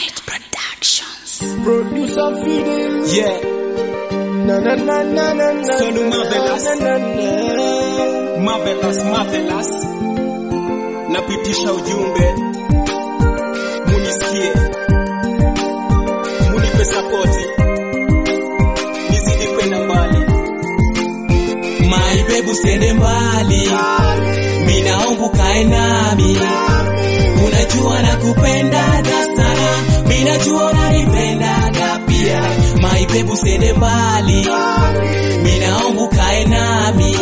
Unit Productions. Producer Fidel. Yeah, Na na na na na na. Sonu Marvelous. Na na na. marvelous, marvelous. Napitisha ujumbe, munisikie, munipe sapoti, nizidi kwenda mbali. My baby usiende mbali, minaomba kae nami, unajua nakupendaga sana, minajua unanipendaga pia. My baby usiende mbali, minaomba kae nami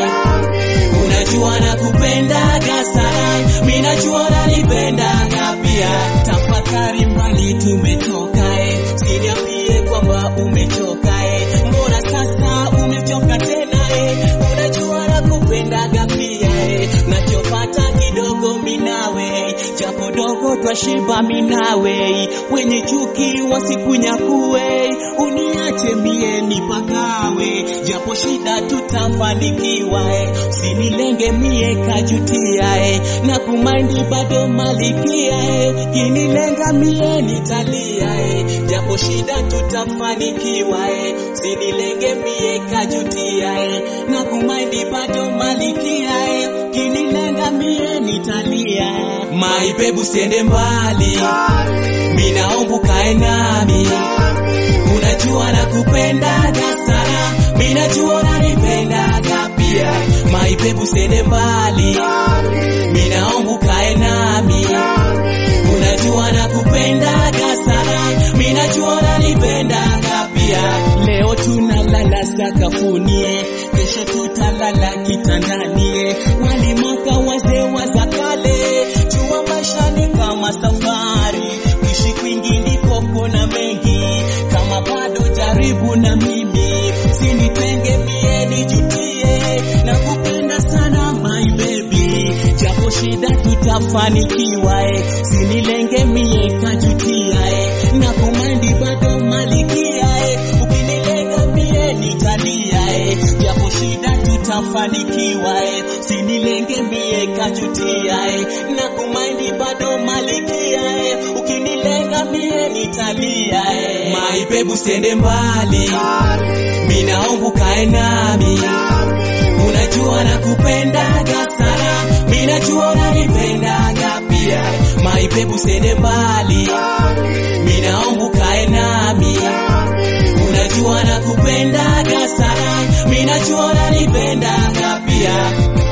unajua nakupendaga sana, mi najua unanipendaga pia. Tafakari mbali tumetoka, eh, siniambie kwamba umechoka, eh, mbona sasa umechoka tena, eh, unajua nakupendaga pia, eh, nachopata kidogo minawe, japo dogo twashiba minawe, wenye chuki wasikunyakue, uniache mie nipagawe, japo shida tutafanikiwa, eh, sinilenge mie kajutia, eh, na kumaindi bado malikia, eh, kinilenga mie nitalia, eh, japo shida tutafanikiwa, eh, sinilenge mie kajutia, eh, na kumaindi bado malikia, eh, kinilenga mie nitalia. My baby usiende mbali, minaomba kae nami, unajua nakupendaga sana, minajua unanipendaga pia. My baby usiende mbali, minaomba kae nami, unajua nakupendaga sana, minajua unanipendaga pia. Leo tunalala sakafuni, kesho tutalala kitandani, walimaka wazee wa za kale, jua maisha ni kama safari, kuishi kwingi ndiko kuna mengi, kama bado jaribu na mimi, sinitenge mie nijutie, na kupenda sana my baby, japo shida tutafanikiwa, eh, sinilenge mie kajutia, eh, na kumandi bado malikia, eh, ukinilenga mie nitalia, eh, japo shida tutafanikiwa, eh, sinilenge mie kajutia, eh, na kumandi bado malikia, eh, ukinilenga mie nitalia, eh. My baby usiende mbali, minaomba kae nami, unajua nakupendaga sana, minajua unanipendaga pia. My baby usiende mbali, minaomba kae nami, unajua nakupendaga sana, minajua unanipendaga pia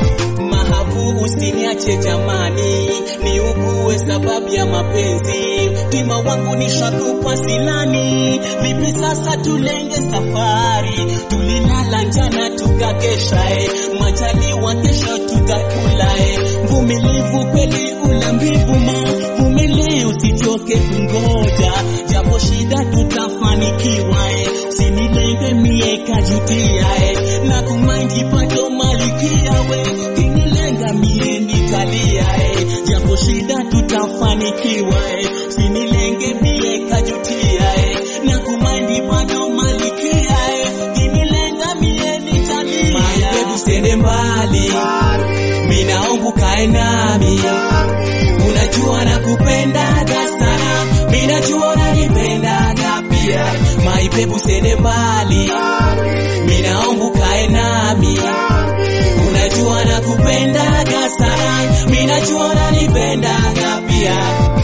mahabu usiniache jamani, niugue sababu ya mapenzi. Wima wangu nishakupa silani, vipi sasa tulenge safari? Tulilala njana tukakesha, eh, majaliwa kesho tutakula. eh. Mvumilivu kweli ula mbivu, ma vumili, usichoke kungoja, japo shida tutafanikiwa. eh. Usinilenge mie kajutia, eh, na kumaindi bado malikia we kinilenga mie nitalia eh, japo shida tutafanikiwa eh, sinilenge mie kajutia eh, na kumaindi bado malikia eh, kinilenga mie nitalia. My baby usiende mbali, minaomba kae nami, unajua nakupendaga sana, minajua unanipendaga pia. My baby usiende mbali, minaomba kae nami unajua nakupendaga sana, minajua unanipendaga pia.